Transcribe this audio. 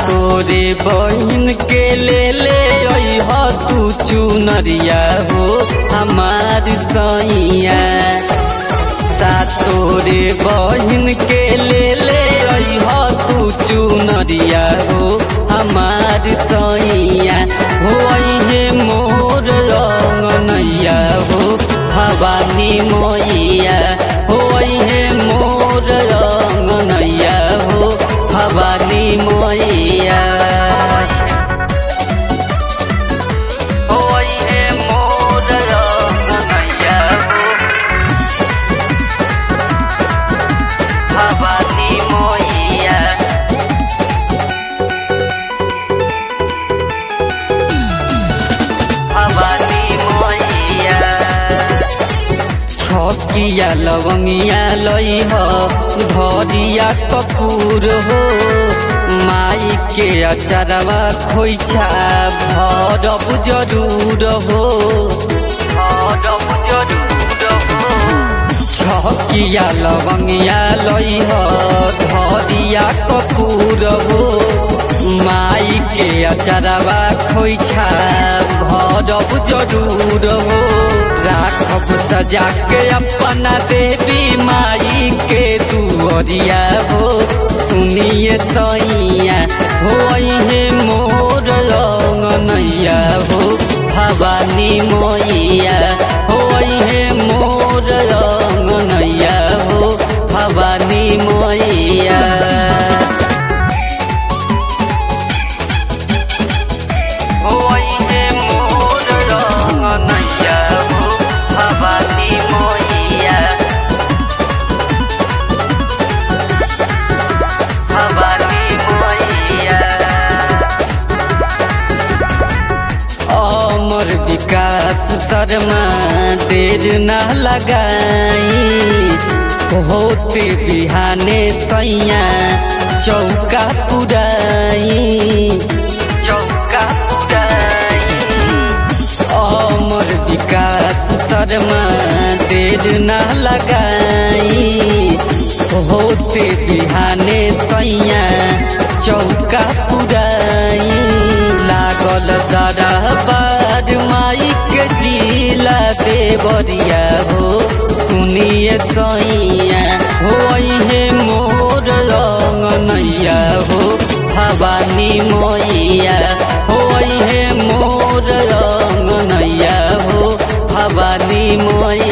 तोरे बहिन के ले ले अइह तू चुनरिया हो हमार सैया सा तोरे बहिन के ले ले अइह तू चुनरिया हो हमार सैया हो अइहे मोर रंगनैया हो भवानी मैया हो अइहे मोर रंगनैया हो भवानी मैया हो अइहे मोर रंगनैया हो भवानी मैया भवानी मैया छकिया लवंगिया लइह धरिया कपूर हो माई के अचरवा खोइछा भरब जरूर हो भरब जरूर हो छकिया लवंगिया लइह धरिया कपूर हो माई के अचरवा खोइछा भरब जरूर हो राखब सजा के अपना देवी माई के दुअरिया हो सुनिए सैया हो अइहे मोर रंगनैया हो भवानी मैया हो अइहे मोर रंगनैया हो भवानी मैया हो अइहे मोर रंगनैया हो भवानी मैया भवानी मैया अमर विकास शर्मा देर न लगाई होते बिहाने सैया चौका पुराई चौका पुराई अमर विकास शर्मा देर न लगाई होते बिहाने सैया चौका पुराई लागल दरबार माई के जिला देवरिया हो सुनिए सैया हो अइहे मोर रंगनैया हो भवानी मैया हो अइहे मोर रंगनैया हो भवानी मैया